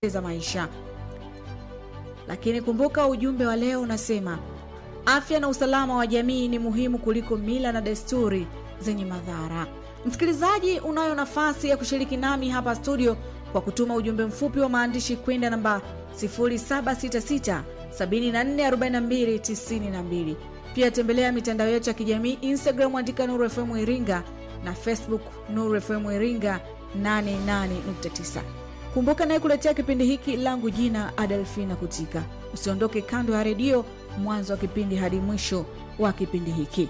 za maisha. Lakini kumbuka, ujumbe wa leo unasema afya na usalama wa jamii ni muhimu kuliko mila na desturi zenye madhara. Msikilizaji, unayo nafasi ya kushiriki nami hapa studio kwa kutuma ujumbe mfupi wa maandishi kwenda namba 0766 744292. Pia tembelea mitandao yetu ya kijamii Instagram, andika Nuru FM Iringa na Facebook Nuru FM Iringa 88.9. Kumbuka naye kuletea kipindi hiki langu jina Adelfina Kutika. Usiondoke kando ya redio mwanzo wa kipindi hadi mwisho wa kipindi hiki.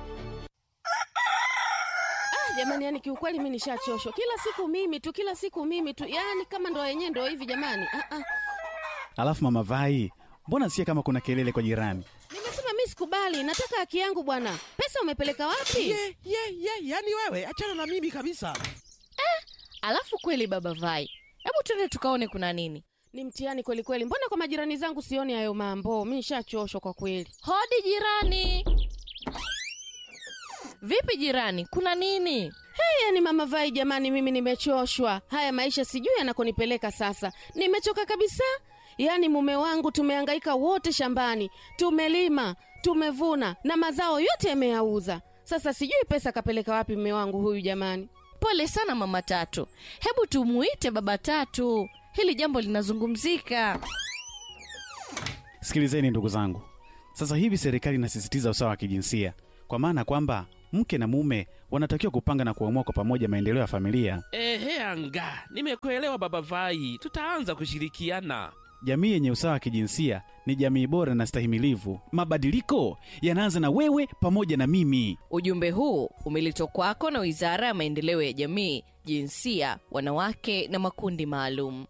jamani yani kiukweli mi nishachoshwa kila siku mimi tu kila siku mimi tu yani kama ndo yenyewe ndo hivi jamani ah, ah. Alafu mama Vai, mbona sikia kama kuna kelele kwa jirani? nimesema mi sikubali nataka haki yangu bwana pesa umepeleka wapi ye ye ye yani wewe achana na mimi kabisa Alafu kweli baba Vai, hebu twende tukaone kuna nini. ni mtihani kweli kweli mbona kwa majirani zangu sioni hayo mambo mi nishachoshwa kwa kweli Hodi jirani. Vipi jirani, kuna nini? hey, yani mama vai jamani mimi nimechoshwa haya maisha sijui yanakonipeleka sasa nimechoka kabisa yaani mume wangu tumehangaika wote shambani tumelima tumevuna na mazao yote yameyauza sasa sijui pesa kapeleka wapi mume wangu huyu jamani Pole sana mama Tatu, hebu tumuite baba Tatu, hili jambo linazungumzika. Sikilizeni ndugu zangu, sasa hivi serikali inasisitiza usawa wa kijinsia, kwa maana kwamba mke na mume wanatakiwa kupanga na kuamua kwa pamoja maendeleo ya familia. ehe anga nimekuelewa baba vai tutaanza kushirikiana Jamii yenye usawa wa kijinsia ni jamii bora na stahimilivu. Mabadiliko yanaanza na wewe pamoja na mimi. Ujumbe huu umeletwa kwako na Wizara ya Maendeleo ya Jamii, Jinsia, Wanawake na Makundi Maalum.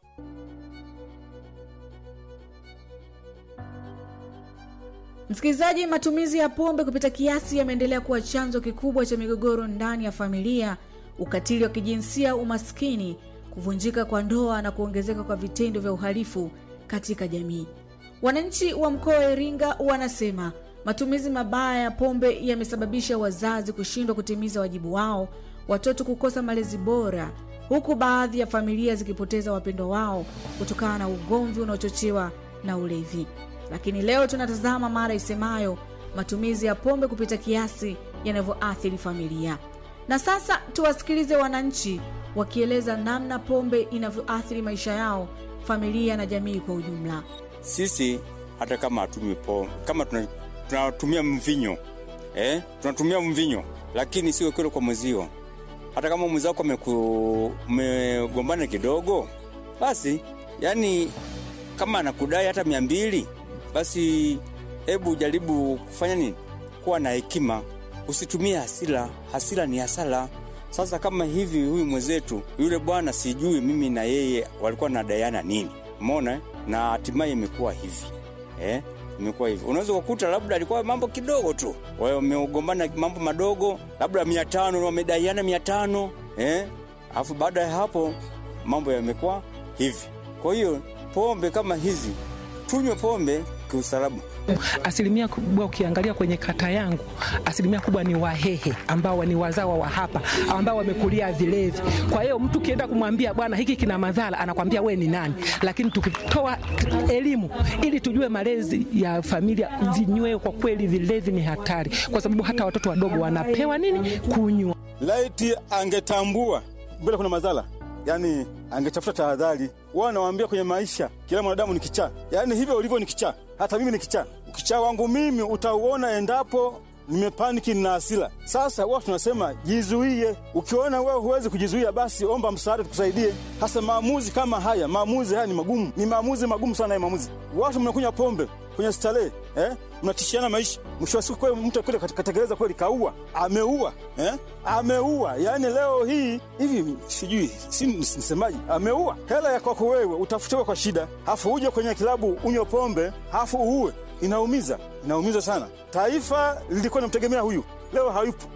Msikilizaji, matumizi ya pombe kupita kiasi yameendelea kuwa chanzo kikubwa cha migogoro ndani ya familia, ukatili wa kijinsia, umaskini, kuvunjika kwa ndoa na kuongezeka kwa vitendo vya uhalifu katika jamii. Wananchi wa mkoa wa Iringa wanasema matumizi mabaya ya pombe yamesababisha wazazi kushindwa kutimiza wajibu wao, watoto kukosa malezi bora, huku baadhi ya familia zikipoteza wapendwa wao kutokana na ugomvi unaochochewa na ulevi. Lakini leo tunatazama mara isemayo matumizi ya pombe kupita kiasi yanavyoathiri familia. Na sasa tuwasikilize wananchi wakieleza namna pombe inavyoathiri maisha yao, familia na jamii kwa ujumla. sisi hata kama hatumi pombe kama tuna- tunatumia mvinyo eh? tunatumia mvinyo lakini sio kile kwa mwezio hata kama mwenzako ameku- mmegombana kidogo basi yani kama anakudai hata mia mbili basi hebu jaribu kufanya nini kuwa na hekima usitumie hasira hasira ni hasara sasa kama hivi huyu mwenzetu yule bwana sijui mimi na yeye walikuwa nadaiana nini mona eh? na hatimaye imekuwa hivi eh? imekuwa hivi unaweza kukuta labda alikuwa mambo kidogo tu Wao wamegombana mambo madogo labda mia tano wamedaiana mia tano eh? alafu baada ya hapo mambo yamekuwa hivi kwa hiyo pombe kama hizi tunywe pombe kiusalama Asilimia kubwa ukiangalia kwenye kata yangu, asilimia kubwa ni Wahehe ambao ni wazawa wa hapa ambao wamekulia vilevi. Kwa hiyo mtu ukienda kumwambia bwana, hiki kina madhara, anakwambia we ni nani? Lakini tukitoa t- elimu ili tujue malezi ya familia, vinywe kwa kweli, vilevi ni hatari, kwa sababu hata watoto wadogo wanapewa nini kunywa. laiti angetambua mbele kuna madhara yani angetafuta tahadhari wao nawaambia kwenye maisha kila mwanadamu ni kichaa yani hivyo ulivyo ni kichaa hata mimi ni kichaa ukichaa wangu mimi utauona endapo nimepaniki na hasira sasa wao tunasema jizuie ukiona wewe huwezi kujizuia basi omba msaada tukusaidie hasa maamuzi kama haya maamuzi haya ni magumu ni maamuzi magumu sana ya maamuzi watu mnakunywa pombe kwenye starehe eh? mnatishiana maisha mwisho wa siku kweli mtu kule katekeleza kweli kaua ameua eh? ameua yaani leo hii hivi sijui si msemaji ameua hela ya kwako wewe utafutiwa kwa shida hafu uje kwenye kilabu unywe pombe hafu uue inaumiza inaumiza sana taifa lilikuwa linamtegemea huyu leo hayupo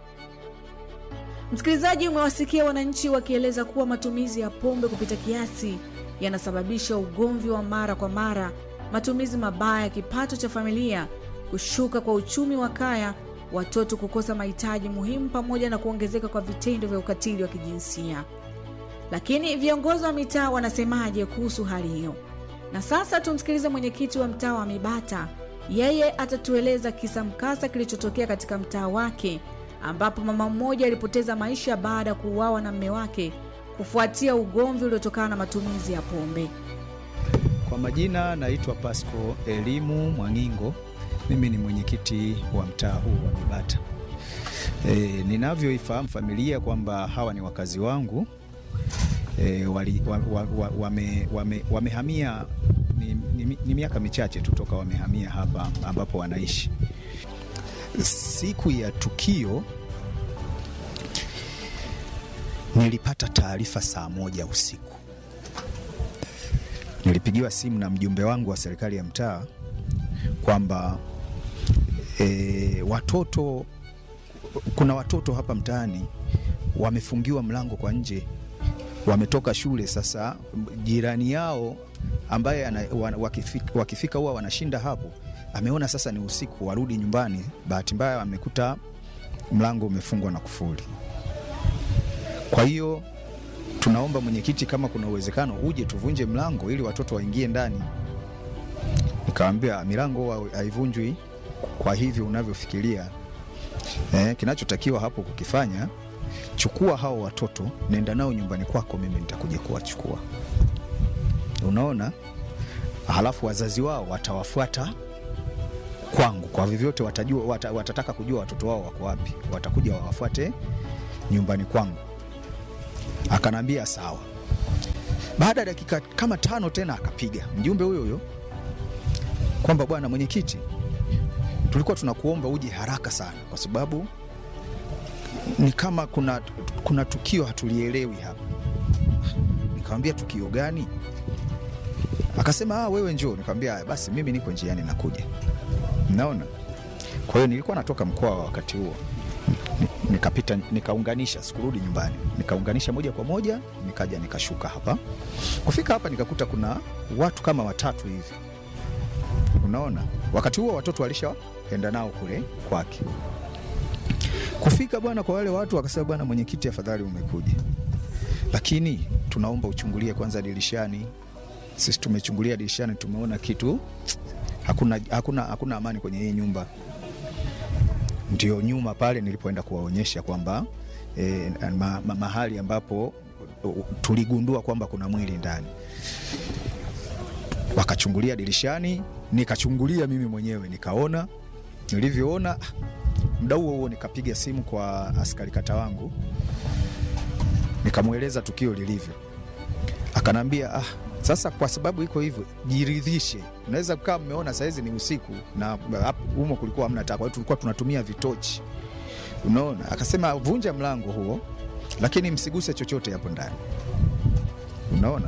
Msikilizaji, umewasikia wananchi wakieleza kuwa matumizi ya pombe kupita kiasi yanasababisha ugomvi wa mara kwa mara, matumizi mabaya ya kipato cha familia, kushuka kwa uchumi wa kaya, watoto kukosa mahitaji muhimu, pamoja na kuongezeka kwa vitendo vya ukatili wa kijinsia. Lakini viongozi wa mitaa wanasemaje kuhusu hali hiyo? Na sasa tumsikilize mwenyekiti wa mtaa wa Mibata. Yeye atatueleza kisa mkasa kilichotokea katika mtaa wake, ambapo mama mmoja alipoteza maisha baada ya kuuawa na mme wake kufuatia ugomvi uliotokana na matumizi ya pombe. Kwa majina naitwa Pasco Elimu Mwangingo, mimi ni mwenyekiti wa mtaa huu wa Mibata. E, ninavyoifahamu familia kwamba hawa ni wakazi wangu e, wali, wa, wa, wa, wame, wame, wamehamia ni, ni, ni miaka michache tu toka wamehamia hapa ambapo wanaishi. Siku ya tukio nilipata taarifa saa moja usiku nilipigiwa simu na mjumbe wangu wa serikali ya mtaa kwamba e, watoto kuna watoto hapa mtaani wamefungiwa mlango kwa nje, wametoka shule. Sasa jirani yao ambaye ana, wa- wakifika, wakifika huwa wanashinda hapo, ameona sasa ni usiku, warudi nyumbani. Bahati mbaya amekuta mlango umefungwa na kufuli. Kwa hiyo tunaomba mwenyekiti, kama kuna uwezekano uje tuvunje mlango ili watoto waingie ndani. Nikamwambia milango huwa haivunjwi kwa hivyo unavyofikiria. Eh, kinachotakiwa hapo kukifanya, chukua hao watoto, nenda nao nyumbani kwako, mimi nitakuja kuwachukua. Unaona, halafu wazazi wao watawafuata kwangu, kwa vyovyote watajua, wata, watataka kujua watoto wao wako wapi, watakuja wawafuate nyumbani kwangu. Akanambia sawa. Baada ya dakika kama tano tena akapiga mjumbe huyo huyo kwamba bwana mwenyekiti, tulikuwa tunakuomba uje haraka sana, kwa sababu ni kama kuna, kuna tukio hatulielewi hapa. Nikamwambia tukio gani? Akasema ah, wewe njoo. Nikamwambia "Haya, basi mimi niko njiani nakuja. Naona. Kwa hiyo nilikuwa natoka mkoa wa wakati huo Ni- nikapita nikaunganisha, sikurudi nyumbani, nikaunganisha moja kwa moja, nikaja nikashuka hapa. Kufika hapa nikakuta kuna watu kama watatu hivi, unaona. Wakati huo watoto walishaenda nao kule kwake. Kufika bwana, kwa wale watu wakasema, bwana mwenyekiti, afadhali umekuja, lakini tunaomba uchungulie kwanza dirishani. Sisi tumechungulia dirishani, tumeona kitu, hakuna, hakuna, hakuna amani kwenye hii nyumba ndio nyuma pale nilipoenda kuwaonyesha kwamba eh, ma, ma, mahali ambapo uh, tuligundua kwamba kuna mwili ndani. Wakachungulia dirishani, nikachungulia mimi mwenyewe nikaona. Nilivyoona muda huo huo nikapiga simu kwa askari kata wangu, nikamweleza tukio lilivyo. Akanambia ah, sasa kwa sababu iko hivyo, jiridhishe. Unaweza kukaa mmeona sahizi ni usiku na hapo humo kulikuwa hamna taa, kwa hiyo tulikuwa tunatumia vitochi, unaona. Akasema vunja mlango huo, lakini msiguse chochote hapo ndani, unaona.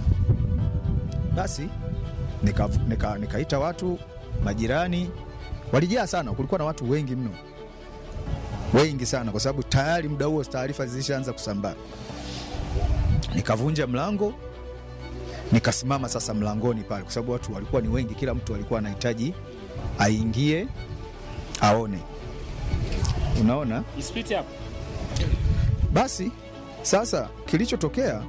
Basi nikaita nika, nika watu majirani, walijaa sana, kulikuwa na watu wengi mno, wengi sana, kwa sababu tayari muda huo taarifa zilishaanza kusambaa. Nikavunja mlango nikasimama sasa mlangoni pale, kwa sababu watu walikuwa ni wengi, kila mtu alikuwa anahitaji aingie aone, unaona. Isipite hapo. Basi sasa kilichotokea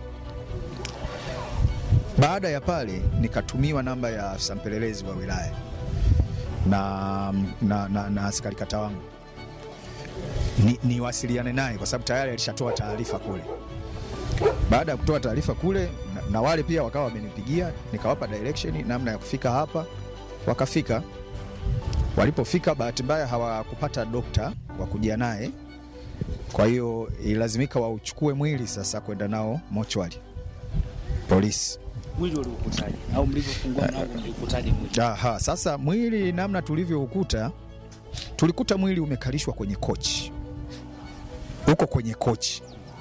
baada ya pale, nikatumiwa namba ya afisa mpelelezi wa wilaya na, na, na, na askari kata wangu ni, niwasiliane naye kwa sababu tayari alishatoa taarifa kule. Baada ya kutoa taarifa kule na, na wale pia wakawa wamenipigia, nikawapa direction namna ya kufika hapa. Wakafika, walipofika bahati mbaya hawakupata dokta wa kujia naye, kwa hiyo ilazimika wauchukue mwili sasa kwenda nao mochwari polisi. Mwili uliukutaje? Au mlivyofungua mlango mliukutaje mwili? Aha, sasa mwili namna tulivyoukuta, tulikuta mwili umekalishwa kwenye kochi, uko kwenye kochi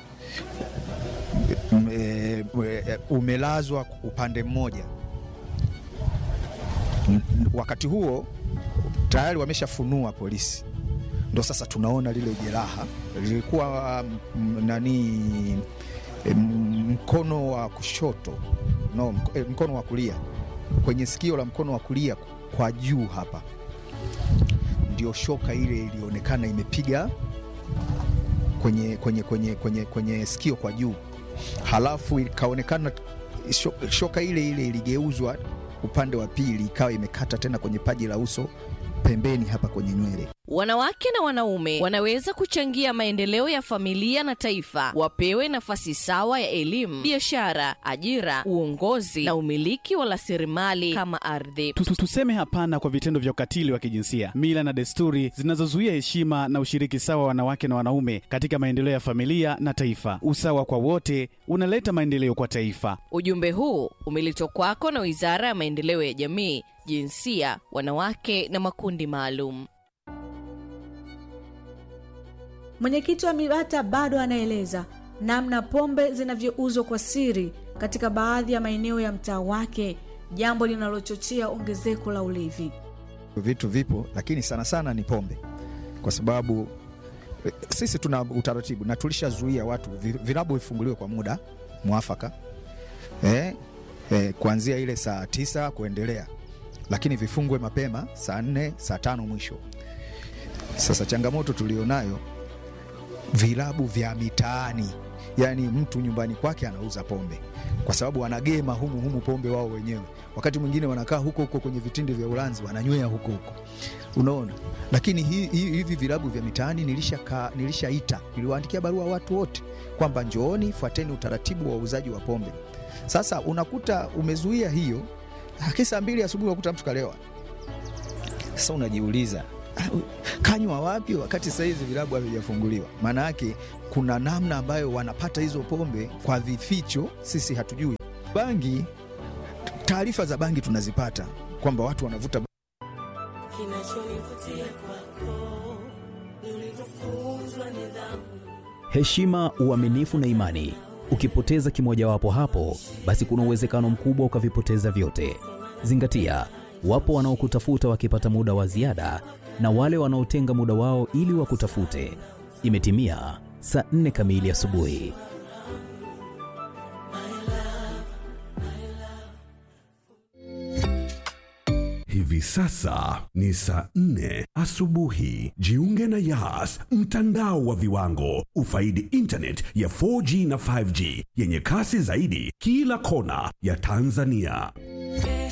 M- e, e, umelazwa upande mmoja. N- Wakati huo tayari wameshafunua polisi, ndo sasa tunaona lile jeraha lilikuwa mm, nani e, mkono wa kushoto no, mk- e, mkono wa kulia kwenye sikio la mkono wa kulia kwa juu hapa, ndio shoka ile ilionekana imepiga kwenye, kwenye, kwenye, kwenye, kwenye sikio kwa juu halafu ikaonekana sho- shoka ile ile iligeuzwa upande wa pili ikawa imekata tena kwenye paji la uso pembeni hapa kwenye nywele. Wanawake na wanaume wanaweza kuchangia maendeleo ya familia na taifa. Wapewe nafasi sawa ya elimu, biashara, ajira, uongozi na umiliki wa rasilimali kama ardhi. Tu- tu- Tuseme hapana kwa vitendo vya ukatili wa kijinsia, mila na desturi zinazozuia heshima na ushiriki sawa wa wanawake na wanaume katika maendeleo ya familia na taifa. Usawa kwa wote unaleta maendeleo kwa taifa. Ujumbe huu umeletwa kwako na Wizara ya Maendeleo ya Jamii, Jinsia, Wanawake na Makundi Maalum. Mwenyekiti wa MIBATA bado anaeleza namna pombe zinavyouzwa kwa siri katika baadhi ya maeneo ya mtaa wake, jambo linalochochea ongezeko la ulevi. Vitu vipo, lakini sana sana ni pombe, kwa sababu eh, sisi tuna utaratibu na tulishazuia watu vi- vilabu vifunguliwe kwa muda mwafaka eh, eh, kuanzia ile saa tisa kuendelea, lakini vifungwe mapema saa nne saa tano mwisho. Sasa changamoto tulionayo vilabu vya mitaani, yaani mtu nyumbani kwake anauza pombe kwa sababu wanagema humu humu pombe wao wenyewe. Wakati mwingine wanakaa huko huko kwenye vitindi vya Ulanzi wananywea huko huko, unaona. Lakini hi, hi, hivi vilabu vya mitaani nilishakaa, nilishaita, niliwaandikia barua watu wote kwamba njooni, fuateni utaratibu wa uuzaji wa pombe. Sasa unakuta umezuia hiyo, lakini saa mbili asubuhi unakuta mtu kalewa. Sasa unajiuliza "Ah, kanywa wapi wakati sahizi vilabu havijafunguliwa? Maana yake kuna namna ambayo wanapata hizo pombe kwa vificho, sisi hatujui. Bangi, taarifa za bangi tunazipata kwamba watu wanavuta heshima, uaminifu na imani. Ukipoteza kimojawapo hapo, basi kuna uwezekano mkubwa ukavipoteza vyote. Zingatia, wapo wanaokutafuta wakipata muda wa ziada na wale wanaotenga muda wao ili wakutafute. Imetimia saa nne kamili asubuhi. Hivi sasa ni saa nne asubuhi. Jiunge na Yas, mtandao wa viwango. Ufaidi internet ya 4G na 5G yenye kasi zaidi kila kona ya Tanzania.